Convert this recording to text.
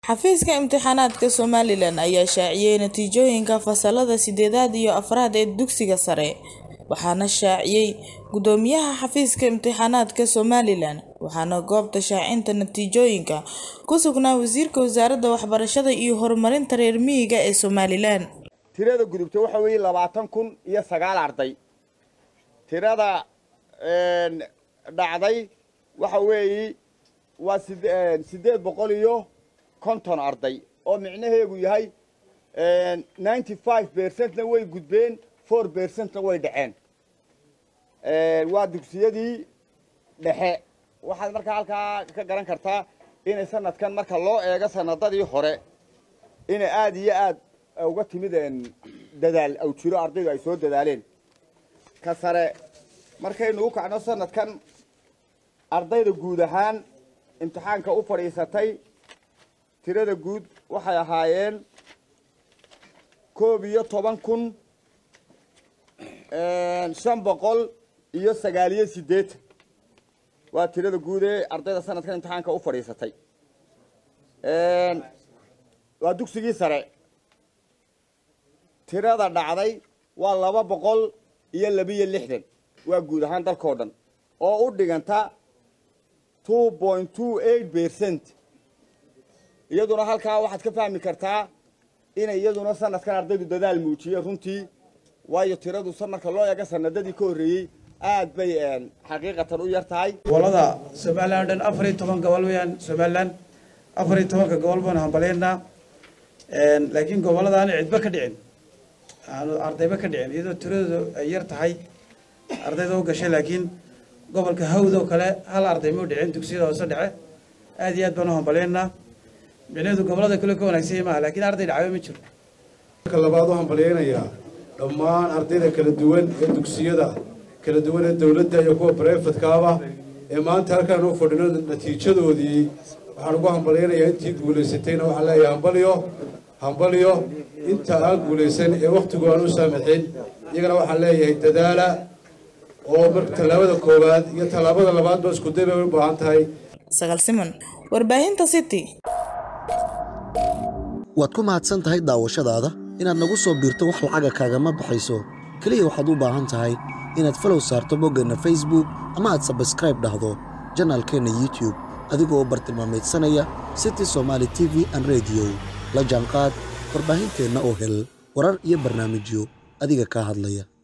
Xafiiska Imtixaanaadka Somalilan ayaa shaaciyay natiijooyinka fasalada sideedaad iyo afraad ee dugsiga sare, waxaana shaaciyay Guddoomiyaha Xafiiska Imtixaanaadka Somalilan, waxaana goobta shaacinta natiijooyinka ku sugnaa Wasiirka Wasaaradda Waxbarashada iyo Horumarinta Reer Miyiga ee Somalilan. tirada gudubta waxa weeye labaatan kun iyo sagaal arday tirada dhacday waxa weeye waa sid- siddeed boqol iyo konton arday oo micnaheegu yahay ninety five percentna way gudbeen four percentna way dhaceen waa dugsiyadii dhexe waxaad markaa halkaa ka garan kartaa inay sanadkan marka loo eego sanadadii hore inay aada iyo aad uga timid dadaal aw jiro ardaydu ay soo dadaaleen ka sare markaynu u kacno sanadkan ardayda guud ahaan imtixaanka u fadhiisatay tirada guud waxay ahaayeen koob iyo toban kun shan boqol iyo sagaaliyo siddeetan waa tirada guud ee ardayda sanadkan imtixaanka u fadhiisatay waa dugsigii sare tirada dhacday waa laba boqol iyo labiyo lixdan waa guud ahaan dalkao dhan oo u dhiganta two point two eight percent iyaduna halkaa waxaad ka fahmi kartaa inay iyaduna sanadkan ardaydu dadaal muujiyeen runtii waayo tiradu marka loo eego sanadadii ka horreeyey aad bay xaqiiqatan u yar tahay gobolada somalilan o dhan afar iyo toban gobol weyaan somalilan afar iyo tobanka gobol baanu hambaleynaa laakiin gobolada aan cidba ka dhicin aanu ardayba ka dhicin iyadoo tiradoodu ay yar tahay ardayda u gashay laakiin gobolka hawd oo kale hal arday ma u dhicin dugsiyada hoose dhece aad iyo aad baanu hambaleynaa micnaheedu gobolada kale ka wanaagsanya maaha laakiin arday dhacba ma jiro marka labaad waxaan balyaynayaa dhammaan ardayda kala duwan ee dugsiyada kala duwan ee dowladda iyo kuwa barefadkaaba ee maanta halkaan u fadhino natiijadoodii waxaan ugu hambalyaynayaa intii guulaysatayna waxaan leeyahay hambalyo hambalyo inta aan guulaysan ee wakhtigu aan u saamaxin iyagana waxaan leeyahay dadaala oo marka tallaabada koowaad iyo tallaabada labaadba isku day bay u baahan tahay Sagaal Siman, Warbaahinta City. waad ku mahadsan tahay daawashadaada inaad nagu soo biirto wax lacaga kaagama baxayso keliya waxaad u baahan tahay inaad falow saarto boggeenna facebook ama aad sabskraib dhahdo janaalkeenna youtube adigoo bartilmaameedsanaya city somaali t v an rediyo la jaanqaad warbaahinteenna oo hel warar iyo barnaamijyo adiga kaa hadlaya